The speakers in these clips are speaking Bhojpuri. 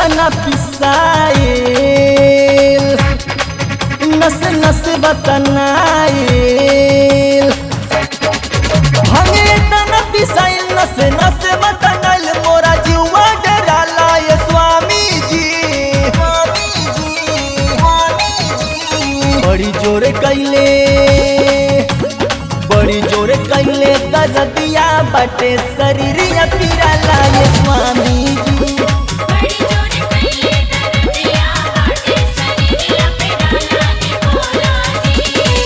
तना पिसाइल नस नस बतनाइल भांगे तना पिसाइल नस नस बतनाइल मोरा जीवा डराला ये स्वामी जी स्वामी जी स्वामी जी बड़ी जोरे कैले बड़ी जोरे कैले दरदिया बटे शरीरिया पिराला ये स्वामी जी बड़ी जोर कैले दरदिया बाटे शरीरिया पे डाला के भोला जी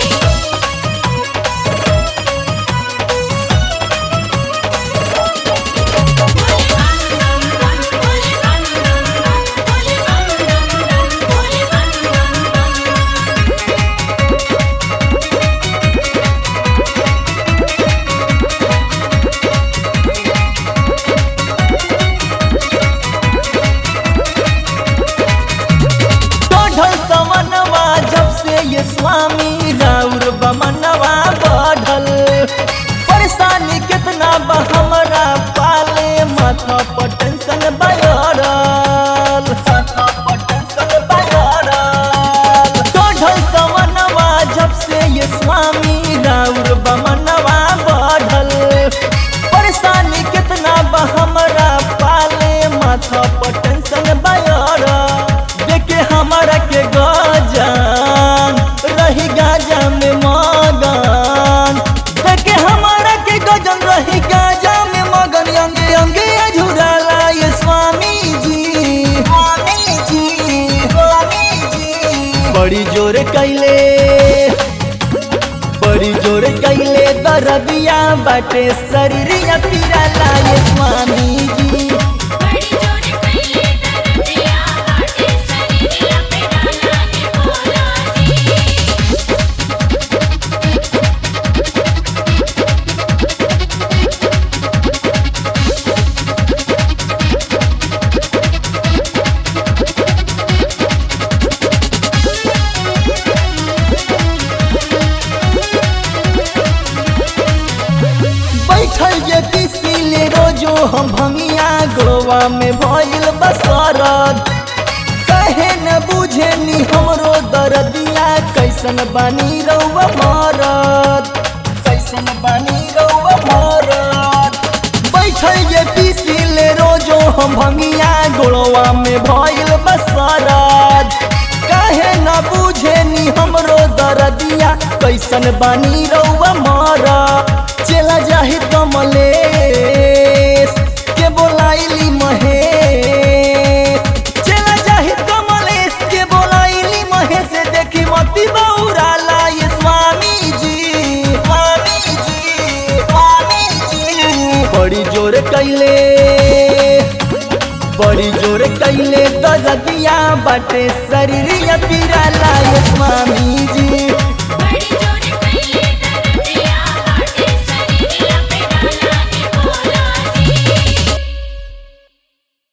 बोले बम बम बम बोले बम बम बम बोले बम बम बम बोले बम बम बम बढ़ल समनवा जब से ये स्वामी राउर बमनवा बढ़ल परेशानी कितना बा हमरा पाले माथा पर टेंशन बयरल माथा पर टेंशन बयरल बढ़ल समनवा जब से ये स्वामी राउर बमनवा बढ़ल परेशानी कितना बा हमरा पाले माथा पर टेंशन बयरल देखे हमारा के गजान रही गाजा में मगन देखे हमारा के गजन रही गाजा में मगन अंगे अंगे अझुराला ये स्वामी जी स्वामी जी स्वामी जी बड़ी जोर कैले बड़ी जोर कैले दरदिया बाटे शरीरिया पिराला ये स्वामी जी बड़ी जोर कैले दरदिया बाटे शरीरिया पे डाला के भोला जी बैठल जे किसिले रोजो हम भंगिया गोवा में भइल बसरत कहे न बुझे नी हमरो दरदिया कैसन बानी रउआ मरद कैसन बानी रउआ मरद बैठल जे किसिले रोजो हम भंगिया गोवा में भइल बसरत काहे न बुझे नी हमरो दरदिया कैसन बानी रउआ मरा चला जाहि कमलेश के बोलाइली महेश चला जाहि कमलेश के बोलाइली महेश देखी मती बौराला ये स्वामी जी स्वामी जी स्वामी जी बड़ी जोर कैले बड़ी जोर कैले दरदिया बाटे शरीरिया पिराला ये स्वामी जी